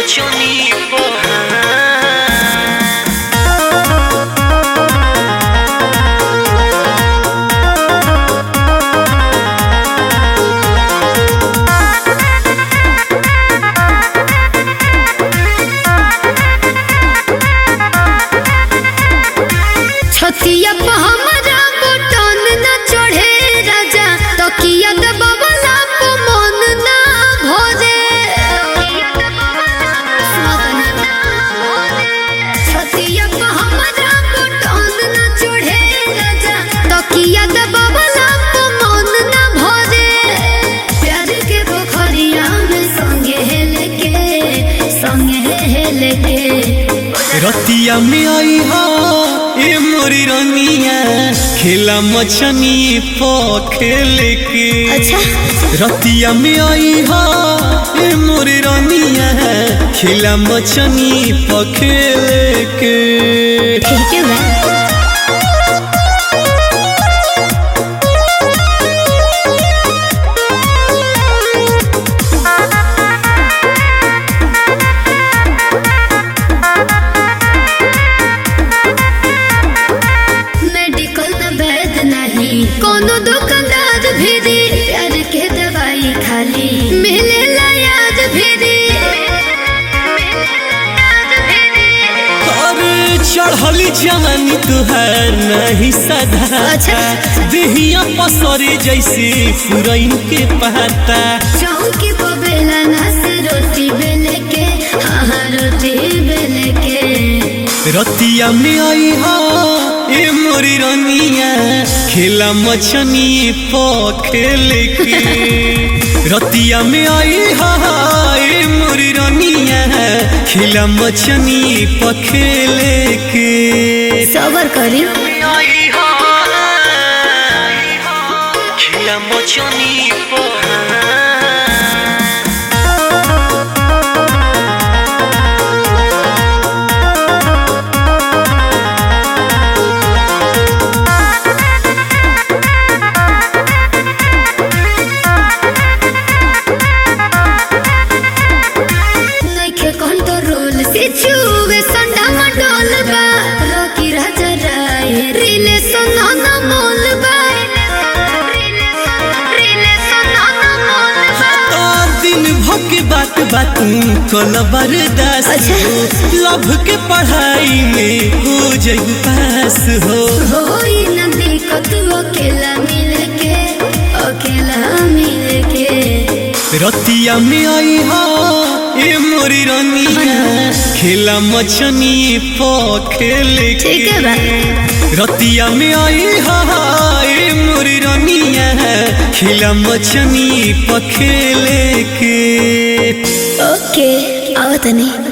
mocioni po छतिया पे हमरा button न चढ़े राजा तकिया दबावला पे मन ना भरे छतिया पे हमरा बटन न चढ़े राजा तकिया दबावला पे मन ना भरे प्यार के पोखरिया में संगे हेले के संगे हेले के रतिया में आई हा ए मोरी रनिया खेला मछनी पो खेले के अच्छा रतिया में आई हा ए मोरी रनिया खेला मछनी पो खेले के ठीक है बा मेडिकल न वैद नहीं कोनो दुकानदार भी दे प्यार के दवाई खाली मिले याद भी दे अरे चढ़ली जवानी तुहार नहीं सदा अच्छा। देहिया पसरे जैसे पुरैन के पहाता चौकी को बेला नस रोटी बेले के हाँ हाँ रोटी बेले के रतिया में आई हा ए मोरी रनिया खेला मछनी पो खेले के रतिया में आई हा ए मोरी रनिया खेला मछनी पो खेले के सबर करी खेला मछनी पो नइखे कंट्रोल से छुवे संडा मंडोल बा रोकी राजा राय रिलेशन न मोल बा रिलेशन न मोल बा आ, दिन भर के बात बात कल बर्दाश्त अच्छा। हो लभ के पढ़ाई में हो जाई पास हो होई न दिक्कत अकेला मिल के अकेला मिल के रतिया में आई हा ए मोरी रनिया खेला मछनी पो खेले के ठीक है बा रतिया में आई हा ए मोरी रनिया खेला मछनी पो खेले के ओके आओ तनी